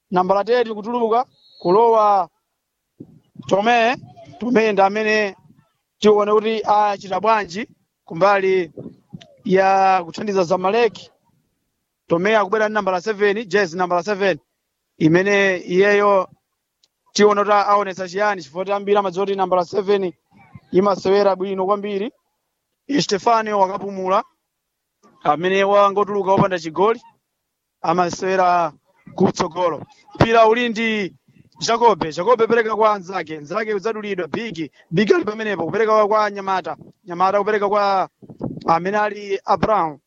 nambala teti kutuluka kulowa tome tome ndi amene tione kuti achita bwanji kumbali ya kuthandiza zamaleki tome akubwera ndi nambala 7 jezi nambala 7 imene iyeyo tiona kuti aonetsa chiyani chifukwa ambiri amadziwa kuti nambala 7 imasewera bwino kwambiri stefano wakapumula amene wangotuluka wopanda chigoli amasewera kutsogolo mpira uli ndi jacobe jacobe pereka kwa anzake nzake udzadulidwa bigi bigi ali pamenepo kupereka kwa nyamata nyamata kupereka kwa amene ali abraham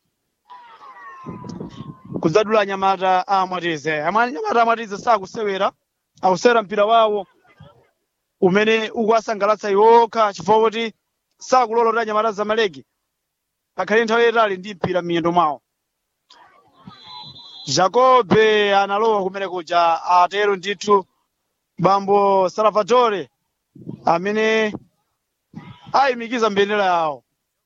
kudzadula nyamata amwatize amene nyamata amwatize sakusewera akusewera mpira wawo umene ukuwasangalatsa iwokha chifukwa kuti sakulola kuti anyamata zamaleki akhale nthawi yayitali ndi mpira m'miyendo mwawo jacobe analowa kumene kuja atero ndithu bambo salvatore amene ayimikiza mbendera yawo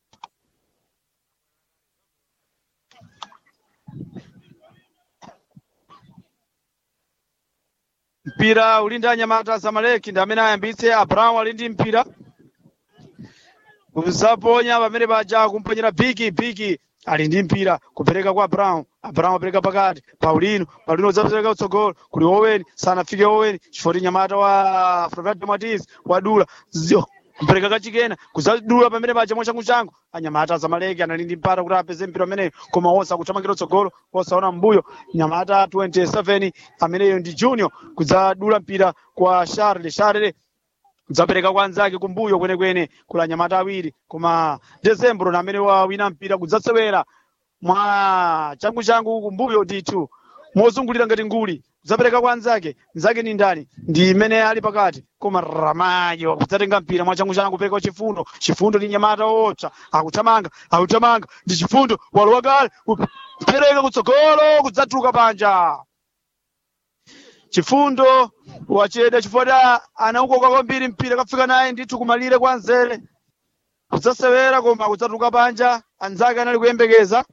mpira uli ndi anyamata zamaleki ndi amene ayambitse abrahamu ali ndi mpira kuzaponya pamene paja kumponyera biki biki ali ndi mpira kupereka kwa abrahamu abrahamu apereka pakati paulino paulino udzapereka utsogolo kuli oweni sanafike oweni chifukwa nyamata wa frovado matiz wadula zio kupereka kachikena kuzadula pamene paja mwachanguchangu anyamata zamaleki anali ndi mpata kuti apeze mpira umeneyo koma onse akuthamangira utsogolo osaona mbuyo nyamata 27 ameneyo ndi junior kudzadula mpira kwa charles charles kudzapereka kwa anzake kumbuyo kwenekwene kula nyamata awiri koma desembro na amene wawina mpira kudzasewera mwa changu changu kumbuyo ndithu mozungulira ngati nguli kudzapereka kwa anzake nzake ni ndani ndi imene ali pakati koma ramayo kudzatenga mpira mwa changu changu kupereka chifundo chifundo ndi nyamata woopsa akuthamanga akuthamanga ndi chifundo walowa kale kupereka kutsogolo kudzatuluka panja chifundo wacheda chifukwa anaukoka kwambiri mpira kafika naye ndithu kumalire kwa nzere kudzasewera koma kudzatuluka panja anzake anali kuyembekeza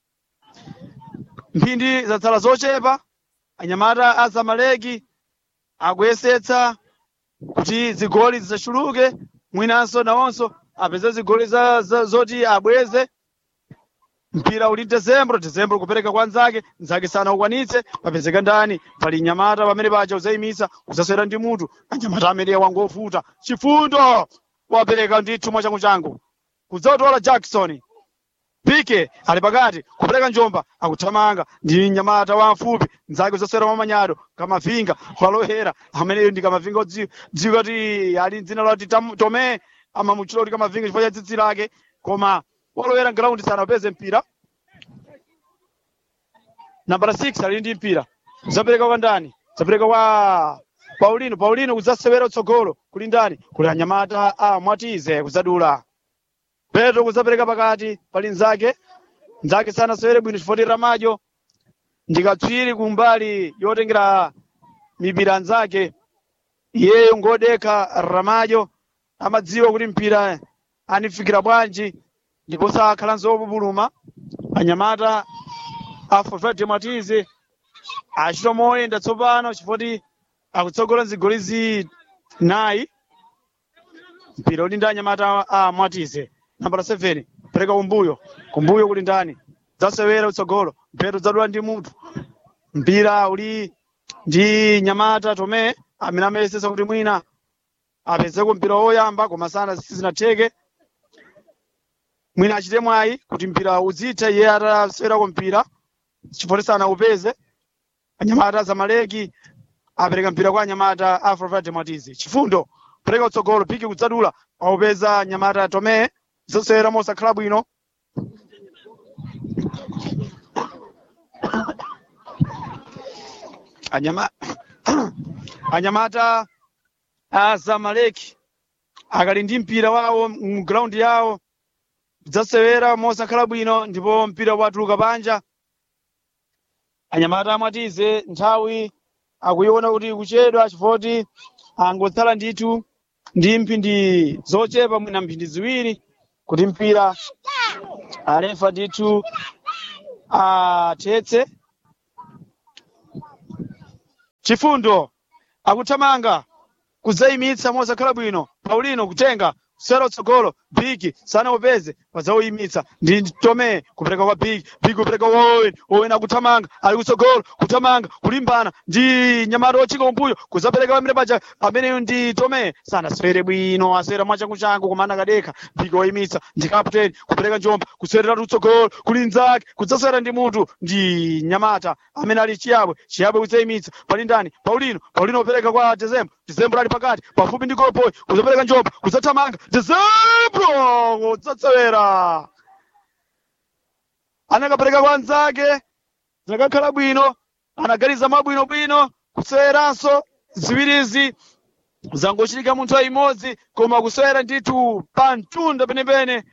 mphindi zatsala zochepa anyamata a zamaleki akuyesetsa kuti zigoli zisachuluke mwinanso nawonso apeze zigoli za, za, zoti abweze mpira uli desembro desembro kupereka kwa nzake nzake sanaukwanitse papezeka ndani pali nyamata pamene paja uzayimitsa uzasewera ndi mutu anyamata amene wangovuta chifundo wapereka ndithu mwa changu changu kudzatola jackson pike ali pakati kupereka njomba akuthamanga ndi nyamata wamfupi nzake uzasewera mwamanyado kamavinga walowera ameneyo ndi kamavinga odziwika kuti ali dzina lati tome amamutchula kuti kamavinga chifukwa cha tsitsi lake koma walowera ground sana upeze mpira nambala 6 ali ndi mpira zapereka kwa ndani zapereka kwa paulino paulino kudzasewera utsogolo kuli ndani kuli anyamata a mwatize kudzadula petro kudzapereka pakati pali nzake nzake sanasewere bwino chifukwa ramajo ndikatswiri kumbali yotengera mipira nzake iyeyo ngodekha ramajo amadziwa kuti mpira anifikira bwanji ndipo sakhalanso opupuluma anyamata a fovade matize achita moyenda tsopano chifukwa akutsogola zigoli zinayi mpira uli ndi anyamata a mwatize nambala 7 pereka kumbuyo kumbuyo kuli ndani zasewera utsogolo mpheto zadula ndi mutu mpira uli ndi nyamata tome amene amayesesa kuti mwina apezeko mpira woyamba koma sana sizinatheke mwina achite mwayi kuti mpira uzitha iye atasewerako mpira chifukwa sanaupeze anyamata zamaleki apereka mpira kwa anyamata a Frovade Matizi chifundo pereka utsogolo piki kudzadula aupeza anyamata tome zosewera mosakhala bwino anyama anyamata a zamaleki akali ndi mpira wawo mgraundi yawo kudzasewera mosakhala bwino ndipo mpira watuluka panja anyamata amwatize nthawi akuiona kuti kuchedwa chifoti angotsala ndithu ndi mphindi zochepa mwina mphindi ziwiri kuti mpira alefa ndithu athetse chifundo akuthamanga kudzayimitsa mosakhala bwino paulino kutenga kusera utsogolo bigi sana upeze padzauyimitsa ndi tome kupereka kwa bigi bigi kupereka kwa owen owen akuthamanga ali kutsogolo kuthamanga kulimbana ndi nyamata ochika umbuyo kudzapereka pamene paja ameneyo ndi tome sanaswere bwino aswera mwachangu changu kumana kadekha bigi wayimitsa ndi kapteni kupereka njomba kuswerera utsogolo kuli nzake kudzaswera ndi munthu ndi nyamata amene ali chiyabwe chiyabwe kudzayimitsa pali ndani paulino paulino kupereka kwa dezembro dezembro ali pakati pafupi ndi golboy kudzapereka njomba kudzathamanga dezembro kudzatsewera anakapereka kwa anzake zinakakhala bwino anaganiza mabwinobwino kuseweranso ziwirizi zangochitika munthu imodzi koma kusewera ndithu pa mtunda penepene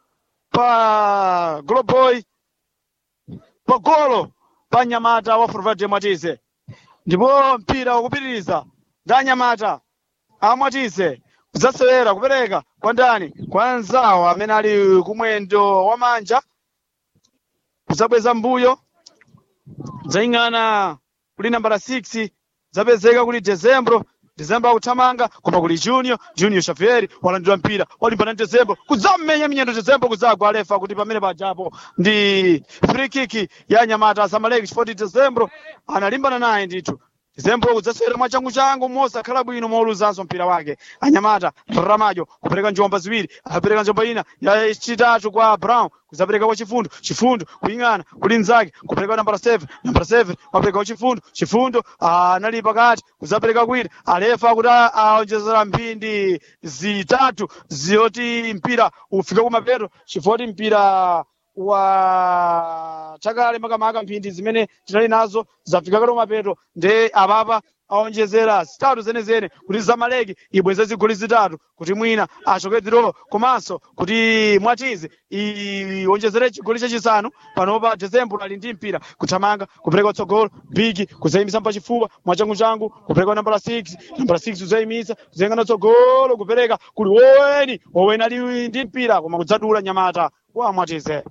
pa goloboy pa golo pa nyamata wa forvade mwatize ndipo mpira wakupitiriza ndi anyamata amwatize kudzasewera kupereka kwa ndani kwa anzawo amene ali kumwendo wa manja kudzabweza mbuyo dzaying'ana kuli nambala 6 zapezeka kuli dezembro dezembro akuthamanga koma kuli junior junior xavier walandira mpira walimbana ndi dezembro kudzamenya minyendo dezembro kudzagwa alefa kuti pamene pajapo ndi free kick ya nyamata zamaleki chifoti dezembro analimbana naye ndithu dezembro kudzasewera mwachanguchangu mosakhala bwino mouluzanso mpira wake anyamata ramajo kupereka njomba ziwiri apereka njomba ina yachitatu kwa brown kudzapereka kwa chifundo chifundo kuying'ana kuli nzake kupereka nambala 7 nambala 7 wapereka kwa chifundo chifundo anali pakati kudzapereka kwina alefa kuti aonjezera mphindi zitatu ziyoti mpira ufike kumapeto chifoti mpira wa chakale makamaka mphindi zimene tinali nazo zafika kale kumapeto nde apapa aonjezera zitatu zenezene kuti zamaleki ibweze zigoli zitatu kuti mwina achoke dziro komanso kuti mwatize ionjezere chigoli chachisanu panopa dezembro ali ndi mpira kuthamanga kupereka utsogolo bigi kudzayimisa mpachifuwa mwachanguchangu kupereka nambala 6 nambala 6 kudzayimitsa kudzayang'ana utsogolo kupereka kuli oweni oweni ali ndi mpira koma kudzadula nyamata wa mwatize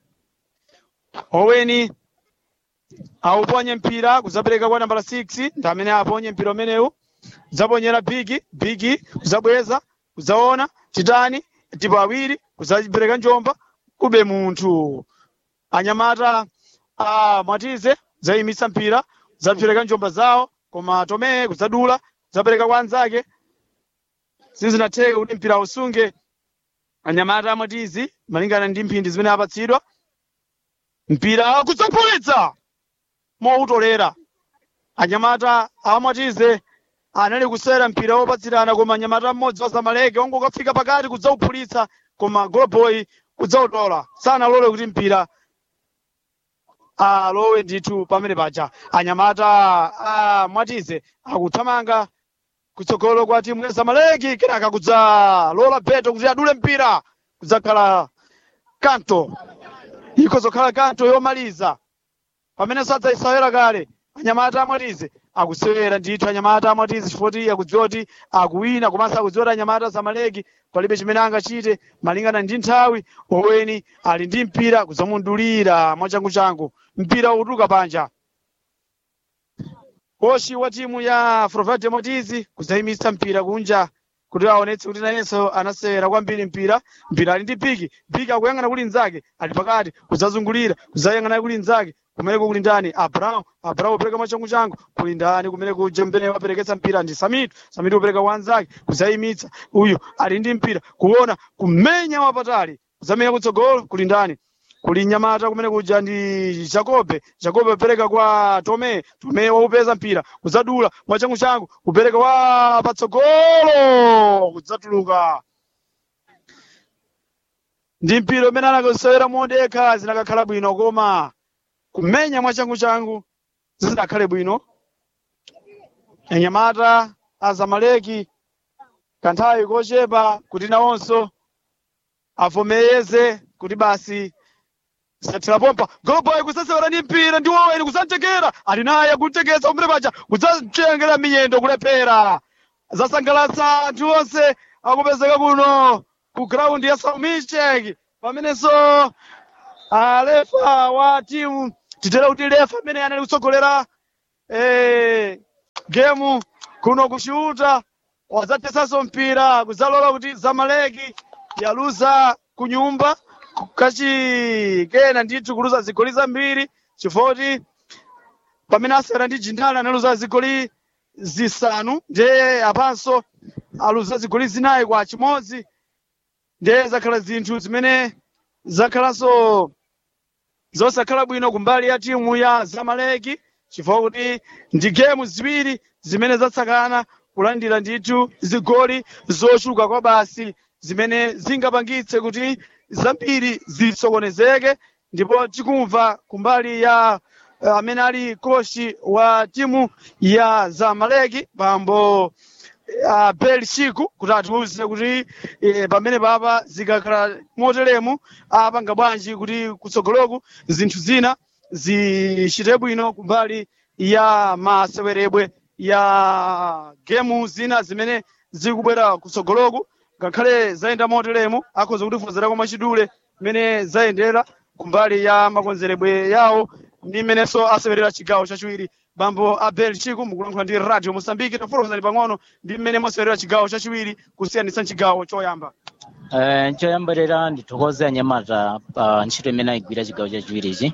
oweni auponye mpira kudzapereka kwa nambala 6 ndi amene aponye mpira umenewu kudzaponyera bigi bigi kudzabweza kudzaona titani tipo awiri kudzapereka njomba kube munthu anyamata a mwatize zayimitsa mpira zapereka njomba zawo koma tomeye kudzadula kudzapereka kwa anzake sizinatheke kuti mpira usunge anyamata amwatizi malingana ndi mphindi zimene apatsidwa mpira kudzapulitsa moutolera anyamata amwatize anali kusera mpira wopatsirana koma anyamata mmodzi wa zamaleki ongokafika pakati kudzauphulitsa koma golboy kudzautola sanalole kuti mpira alowe ndithu pamene paja anyamata amwatize akuthamanga kutsogolo kwa timu ya zamaleki kenaka kudzalola beto kuti adule mpira kudzakhala kanto ikozokhala kanto yomaliza pamene sadzayisawera kale anyamata amwatize akusewera ndithu anyamata amwatize chifoti akudziwa kuti akuwina komanso akudziwa kuti anyamata zamaleki palibe chimene angachite malingana ndi nthawi oweni ali ndi mpira kudzamundulira mwachanguchangu mpira utuluka panja kochi wa timu ya Frovade Motizi kudzayimitsa mpira kunja kuti aonetse kuti nayenso anasewera kwambiri mpira mpira ali ndi piki piki akuyang'ana kuli nzake ali pakati kudzazungulira kudzayang'ana kuli nzake kumeneko kuli ndani abrahamu abrahamu upereka mwachangu changu kuli ndani kumene kuja mmene wapereketsa mpira ndi samitu samitu upereka kwa anzake kudzayimitsa uyu ali ndi mpira kuona kumenya wapatali kudzamenya kutsogolo kuli ndani kuli nyamata kumene kuja ndi jakobe jakobe upereka kwa tome tome waupeza mpira kudzadula mwachangu changu kupereka wa patsogolo kudzatuluka ndi mpira umene anakusewera modekha zinakakhala bwino koma kumenya mwachangu changu zinakhale bwino anyamata azamaleki kanthawi kochepa kuti nawonso avomereze kuti basi sathira pompa golboy kusasewera ndi mpira ndi woweni kusamtekera ali naye akutekesa umene paja kudzamtengera miyendo kulephera zasangalatsa anthu onse akupezeka kuno ku graundi ya saumichek pamenenso alefa wa timu titere kuti lefa amene anali kutsogolera eh, gemu kuno kushuta wadzathetsanso mpira kudzalola kuti zamaleki yaluza kunyumba kachikena ndithu kuluza zigoli zambiri chifukwa pamene asera ndi jindali analuza zigoli zisanu ndiye apanso aluza zigoli zinayi kwa chimodzi ndiye zakhala zinthu zimene zakhalanso zosakhala bwino kumbali ya timu ya zamaleki chifukwa kuti ndi gemu ziwiri zimene zatsakana kulandira ndithu zigoli zochuluka kwa basi zimene zingapangitse kuti zambiri zisokonezeke ndipo tikumva kumbali ya uh, amene ali kochi wa timu ya zamaleki bambo uh, bel chiku kuti atiwuze kuti eh, pamene papa zikakhala moteremu apanga bwanji kuti kutsogoloku zinthu zina zichite bwino kumbali ya masewerebwe ya gemu zina zimene zikubwera kutsogoloku ngakhale zayenda moteremu akhoza kutifozerako machidule mmene zayendera kumbali ya makonzeredwe yawo ndi mmenenso asewerera chigawo chachiwiri bambo abel chiku mukulankhula ndi radio mosambiki tafotokozani pang'ono ndi mmene mwasewerera chigawo chachiwiri kusiyanitsa chigawo choyamba Eh, choyambirira ndithokoze anyamata pa ntchito imene ayigwira chigawo chachiwirichi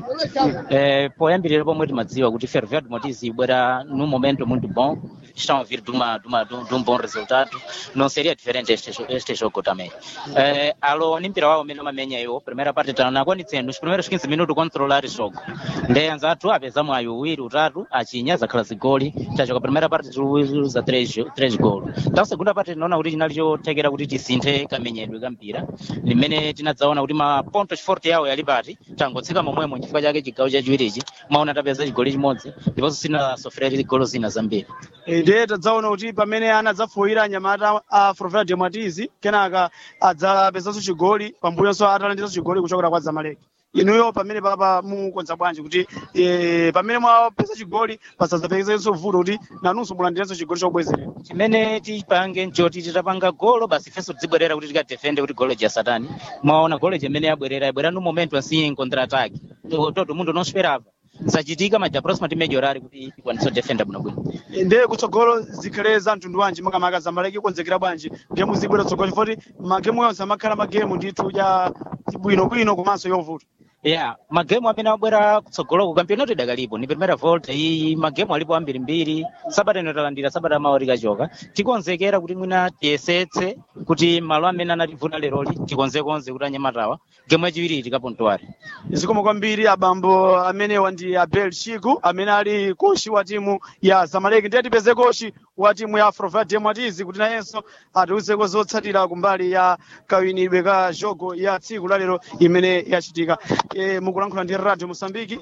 eh, poyambirira pomwe timadziwa kuti ferroviário motiz ibwera num momento muito bom estão a vir de, uma, de, uma, de, um, de um bom resultado não seria diferente este, jo- este jogo também eh, alo ni mpira wawo umene amamenya iwo primeira parte tanakwanitse nos primeiros 15 minutos controlar jogo nde anzathu apeza mwayi uwiri utatu achinya zakhala zigoli tachoka primeira parte tiluza 3 golo ta segunda parte tinaona kuti chinali chothekera kuti tisinthe kamenyedwe ka mpira limene tinadzaona kuti maponto chiforte yawo yali pati tangotseka momwemo chifukwa chake chigawo chachiwirichi maona tapeza chigoli chimodzi ndiponso sinasofera golo zina zambiri Eh, ndiye tadzaona kuti pamene anadzafoyera anyamata a Ferroviário de Matiz kenaka adzapezanso chigoli pambuyonso atalandiranso chigoli kuchokera kwa zamaleki inuyo pamene papa mukonza bwanji kuti eh, pamene mwapeza chigoli pasadzapezenso vuto kuti nanunso mulandirenso chigoli chobwezerera chimene tipange nchoti titapanga golo basi ifenso tizibwerera kuti tikadefende kuti golo ja satani mwaona golo chimene yabwerera yabwera no momento assim em contra-ataque To- todo mundo não esperava zachitika mas da próxima timelhorar kuti tikwanise kudefenda bwinobwino ndiye kutsogolo zikhale za mtundu wanji makamaka zamaleki konzekera bwanji gemu zibwera kutsogolo chifukwa magemu yonse amakhala magemu ndithu ya bwinobwino komanso yovuta yeah magemu amene abwera kutsogoloko campeonato idakalipo ni primeira volta iyi magemu alipo ambirimbiri sabata ino talandira sabata maori kachoka tikonzekera kuti mwina tiyesetse kuti malo amene anativuta leroli tikonzekonze kuti anyamatawa gemu yachiwiri tikapontware zikomo kwambiri abambo amenewa ndi abel chiku amene ali kochi wa timu ya zamaleki ndiye tipeze kochi wa timu ya afrovate mwatizi kuti nayenso atiuzeko zotsatira kumbali ya kawinidwe ka jogo ya tsiku lalero imene yachitika e, mukulankhula ndi radio mosambiki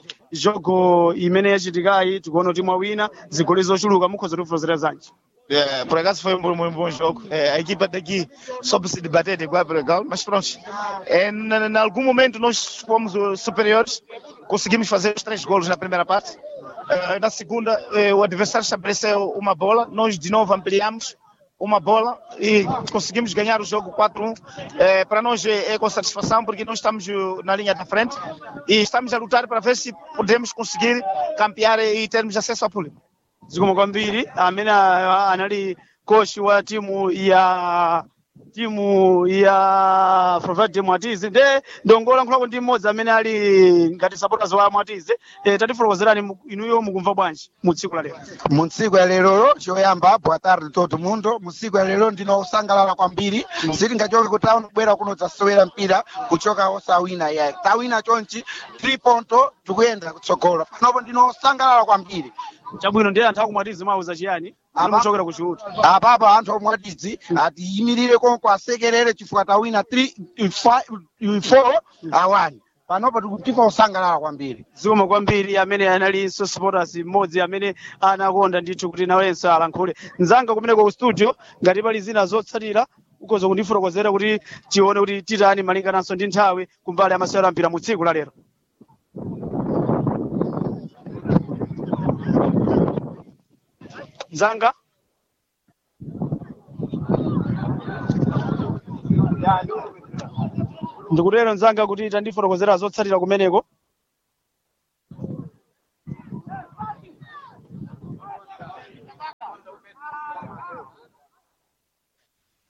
jogo imene yachitikayi tikuona kuti mwawina zigoli zochuluka mukhoza kutifozera zanji É, por acaso foi um bom, um bom jogo. É, a equipa daqui soube se debater de igual para igual, mas pronto. É, na- em algum momento nós fomos os superiores, conseguimos fazer os três golos na primeira parte. É, na segunda, é, o adversário estabeleceu uma bola, nós de novo ampliamos uma bola e conseguimos ganhar o jogo 4-1. É, para nós é, é com satisfação porque nós estamos eh, na linha da frente e estamos a lutar para ver se podemos conseguir campear e termos acesso ao público. zikomo kwambiri amene a- anali kochi wa timu ya timu ya Provide Mwatizi nde ndongolankhulako ndi mmodzi amene ali ngati supporters wa Mwatizi eh, tatifotokozerani mu- inuyo mukumva bwanji mu tsiku la lero mu tsiku ya lero choyamba boa tarde todo mundo mu tsiku ya lero ndinosangalala kwambiri sitingachoke ku town kubwera kuno zasewera mpira kuchoka osawina yayi tawina chonchi 3 ponto tikuyenda kutsogolo panopo ndinosangalala kwambiri chabwino ndiye anthu akumwatizi mwauza chiyani Apa- muchokera ku chiuta apapa anthu omwatidzi atiyimirire konko asekerere chifukwa tawina 4 awani panopo tikutika kusangalala kwambiri zikomo kwambiri amene analinso supporters mmodzi amene anakonda ndithu kuti nawenso alankhule mzanga kumeneko ku studio ngati pali zina zotsatira ukhoza kundifotokozera kuti tione kuti titani malingananso ndi nthawi kumbali ya masewero ampira mu tsiku la lero mzanga ndikutero mzanga kuti tandifotokozera zotsatira kumeneko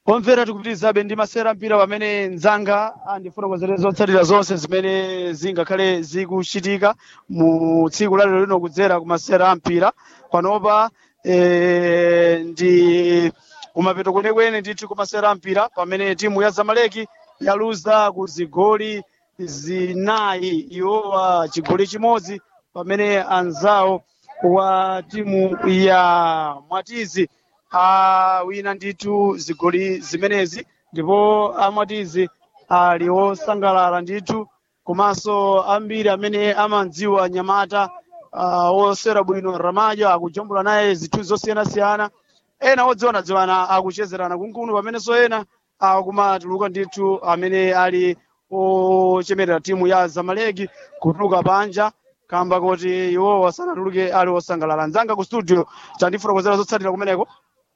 omvera tikupitirizabe ndi masera mpira pamene nzanga andifuna kuzenera zotsatira zonse zimene zingakhale zikuchitika mu tsiku la lero lino kudzera ku masera ampira panopa eh, ndi kumapeto kwenekwene ndithu ku masera ampira pamene timu ya zamaleki yaluza ku zigoli zinayi iwowa chigoli chimodzi pamene anzawo wa timu ya mwatizi awina ndithu zigoli zimenezi ndipo amwatizi ali osangalala ndithu komanso ambiri amene amadziwa nyamata uh, osera bwino ramajo akujambula naye zithu zosiyanasiyana ena odziwanadziwana akuchezerana kunkunu pamenenso ena akumatuluka ndithu amene ali ochemerera timu ya zamaleki kutuluka panja kamba kuti iwowo asanatuluke ali osangalala nzanga ku studio tandifotokozera zotsatira kumeneko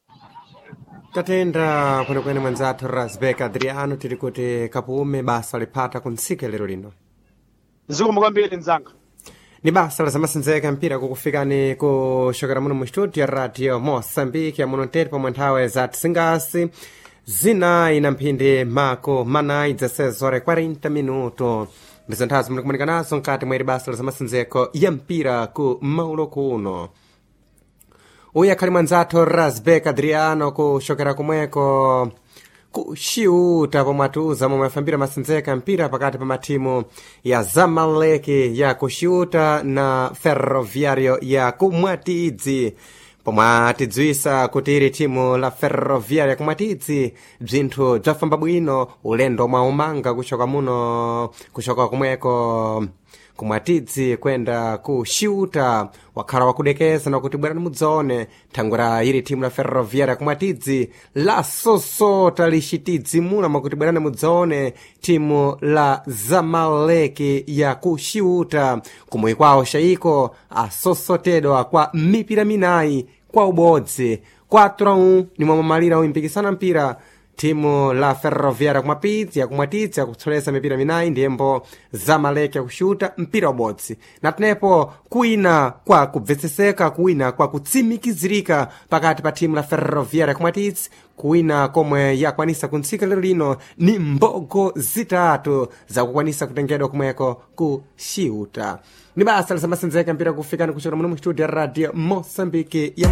tatenda kwenekwene mwanzathu rasbek adriano tili kuti kapume basa lipata kuntsika lero lino zikomo kwambiri nzanga ni basa la zamasendzeka mpira kukufikani kuchokera muno mu studio ya radio moçambique yamuno ntete pomwe nthawe za tisingasi zinayi na mphindi mako manayi 16 horas 40 minuto ndizo nthawi zimene kumanika nazo mkati mwa ili basa la zamasendzeko ya mpira ku maulo kuno uyu akhali mwanzathu rasbek adriano kuchokera kumweko kuxiuta pomwe atiuza momwe afambira masendzeka mpira pakati pa matimu ya zamaleki ya kuxiuta na ferroviario ya kumwatidzi pomwe atidziwisa kuti ili timu la ferroviario ya kumwatidzi bzinthu bzafamba bwino ulendo omwe umanga kuchoka muno kuchoka kumweko kumwatidzi kwenda ku xiuta wakhala wakudekeza nakuti bwerani mudzaone thangwera ili timu la ferroviaria kumwatidzi lasosota lixitidzi muna mwakuti bwerani mudzaone timu la zamaleki ya ku xiuta kumwe kwawo xaiko asosotedwa kwa mipira minayi kwa ubodzi 4 nimwe mamalira uyimpikisana mpira timu la ferroviaria kumapidzi yakumwatidzi yakutsolesa mipira minayi ndiyembo zamaleki yakuxuta mpira ubodzi natenepo kuwina kwa kubvetseseka kuwina kwa kutsimikizirika pakati pa timu la ferroviaria kumwatidzi kuwina komwe yakwanisa kuntsika lero lino ni mbogo zitatu zakukwanisa kutengedwa kumweko ku xiuta ni basa lisamasenzeka mpira kufikani kuchokera muno mu studio ya radio moçambique ya